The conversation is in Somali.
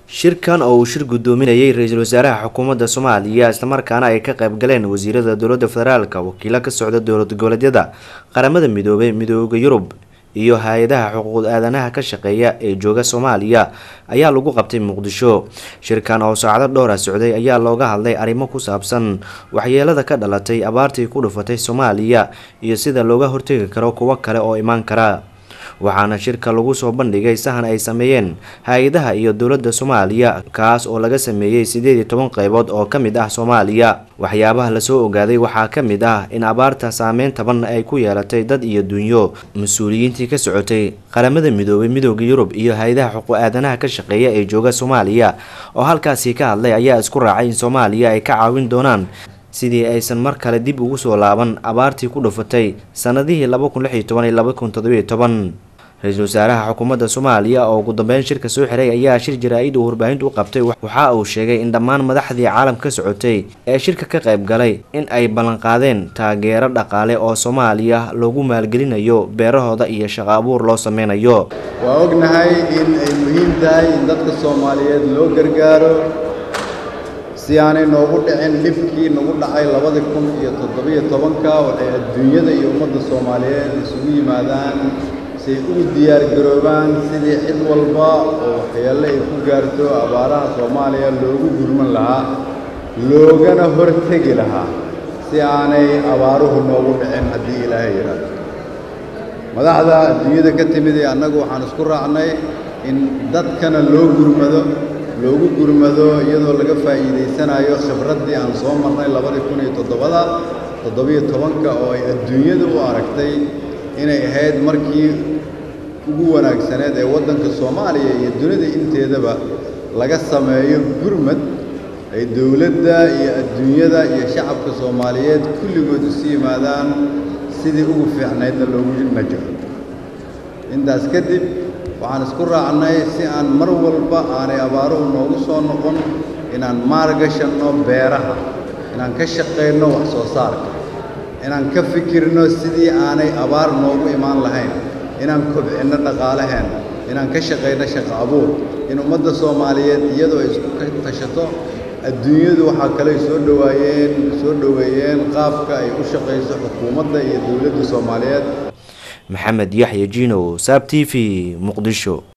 shirkan oo uu shir guddoominayay ra-iisul wasaaraha xukuumadda soomaaliya islamarkaana ay ka qayb galeen wasiirada dowladda federaalka wakiilo ka socda dowlad goboleedyada qaramada midoobay midooda yurub iyo hay-adaha xuquuq aadanaha ka shaqeeya ee jooga soomaaliya ayaa lagu qabtay muqdisho shirkan oo saacado dhowra socday ayaa looga hadlay arrimo ku saabsan waxyeelada ka dhalatay abaartii ku dhufatay soomaaliya iyo sida looga hortegi karo kuwo kale oo imaan kara waxaana shirka lagu soo bandhigay sahan ay sameeyeen hay-adaha iyo dowladda soomaaliya kaas oo laga sameeyey sideed iyo toban qeybood oo ka mid ah soomaaliya waxyaabaha lasoo ogaaday waxaa ka mid ah in abaarta saameyn taban ay ku yeelatay dad iyo dunyo mas-uuliyiintii ka socotay qaramada midoobay midooda yurub iyo hay-adaha xuquuq aadanaha ka shaqeeya ee jooga soomaaliya oo halkaasi ka hadlay ayaa isku raacay in soomaaliya ay ka caawin doonaan sidii aysan mar kale dib ugu soo laaban abaartii ku dhufatay sanadihii laba kun lix iyo toban iyo laba kun toddobiyo toban ra-iisul wasaaraha xukuumadda soomaaliya oo ugu dambeyn shirka soo xiray ayaa shir jaraa-id uu warbaahintu u qabtay waxa uu sheegay in dhammaan madaxdii caalamka ka socotay ee shirka ka qayb galay in ay ballanqaadeen taageero dhaqaale oo soomaaliya loogu maalgelinayo beerahooda iyo shaqo abuur loo sameynayo waa ognahay in ay muhiim tahay in dadka soomaaliyeed loo gargaaro si aanay noogu dhicin dhibkii nagu dhacay labadii kun iyo toddobiyo tobanka waxay adduunyada iyo ummadda soomaaliyeed isugu yimaadaan si ay ugu diyaargaroobaan sidii cid walba oo waxyeelle ay ku gaarto abaaraha soomaaliya loogu gurman lahaa loogana hortegi lahaa si aanay abaaruhu noogu dhicin haddii ilaahay yidhaahdo madaxda adduunyada ka timid ee annagu waxaan isku raacnay in dadkana loo gurmado loogu gurmado iyadoo laga faa'iidaysanayo khibraddii aan soo marnay labadii kun iyo toddobada toddobiyo tobanka oo ay adduunyada u aragtay inay ahayd markii ugu wanaagsaneed ee waddanka soomaaliya iyo dunida inteedaba laga sameeyo gurmad ay dowladda iyo adduunyada iyo shacabka soomaaliyeed kulligood isu yimaadaan sidii ugu fiicnaydna loogu najaxo intaas kadib waxaan isku raacnay si aan mar walba aanay abaaruhu noogu soo noqon inaan maalgashanno beeraha inaan ka shaqayno wax soo saarka inaan ka fikirno sidii aanay abaar noogu imaan lahayn inaan kobcinno dhaqaalaheenna inaan ka shaqayno shaqo abuur in ummadda soomaaliyeed iyadoo ay isku tashato adduunyadu waxaa kaley soo dhawaayeen soo dhoweeyeen qaabka ay u shaqayso xukuumadda iyo dowladda soomaaliyeed maxamed yaxya jinow saab t v muqdisho